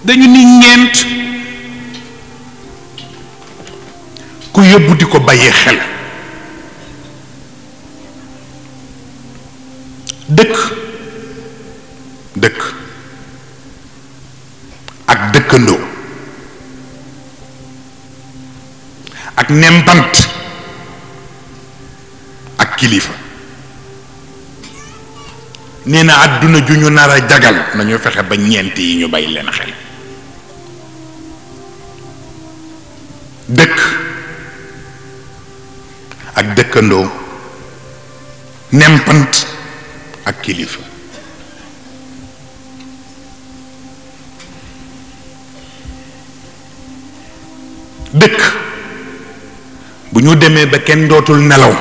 dañu ni ñeent ku yóbbu di ko bàyyi xel dëkk dëkk ak dëkkandoo ak nempant ak kilifa nee na àdduna ju ñu nar a jagal nañu fexe ba ñeent yi ñu bàyyi leen xel dëkk ak dëkkandoo nempant ak kilifa dëkk bu ñu demee ba kenn dootul nelaw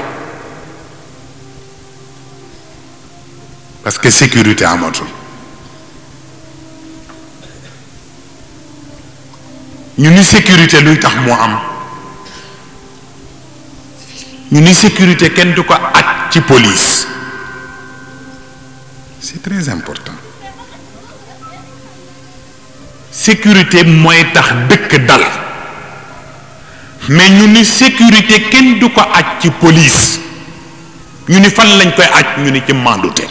parce que sécurité amatul ñu ni sécurité luy tax moo am ñu ni sécurité kenn du ko aj ci police c'est très important sécurité mooy tax dëkk dal mais ñu ni sécurité kenn du ko aj ci police ñu ni fan lañ koy aj ñu ni ci mandute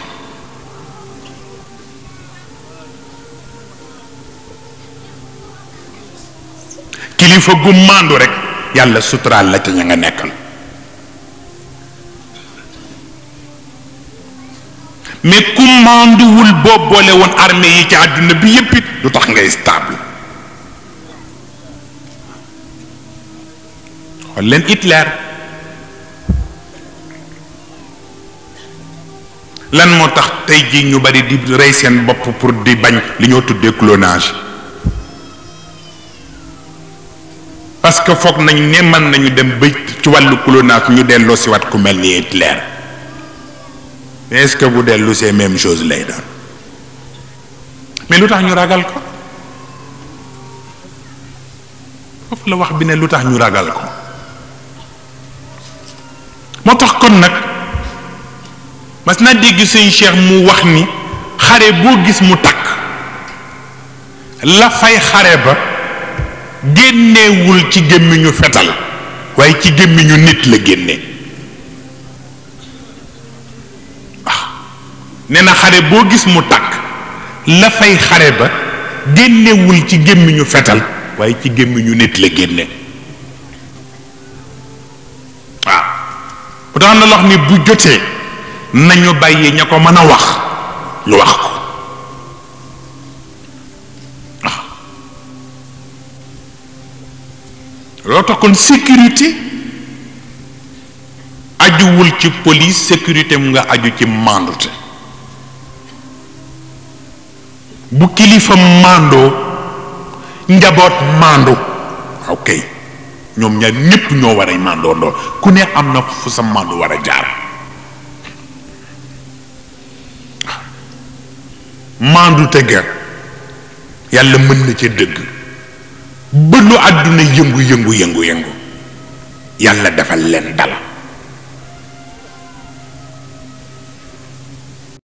kilifa gu mandu rek yàlla suturaal la ca ña nga nekkal mais ku manduwul boo boole woon armée yi ci àdduna bi yépp it du tax ngay stable xool leen Hitler lan moo tax tey jii ñu bari di rey seen bopp pour di bañ li ñoo tuddee clonage parce que foog nañ ne mën nañu dem ba ci wàllu clonage ñu delloo si wat ku mel ni Hitler mais est-ce que bu dellu c'est même chose lay doon mais lu tax ñu ragal ko foofu la wax bi ne lu tax ñu ragal ko moo tax kon nag mas naa dégg sëñ Cheikh mu wax ni xare boo gis mu takk la fay xare ba génnewul ci gémmiñu fetal waaye ci gémmiñu nit la génne waaw nee na xare boo gis mu takk la fay xare ba génnewul ci gémmiñu fetal waaye ci gémmiñu nit la génne waaw bu tax na lox ni bu jotee nañu bàyyi ña ko mën a wax ñu wax ko waaw loo tax kon sécurité ajuwul ci police sécurité mu nga aju ci mandute bu kilifa màndoo njaboot màndu ok ñoom ñaar ñépp ñoo war a màndoo ndoo ku ne am na fu sa màndu war a jaar màndu te ga yàlla mën na ca dëgg ba lu àdduna yëngu yëngu yëngu yëngu yàlla defal leen dal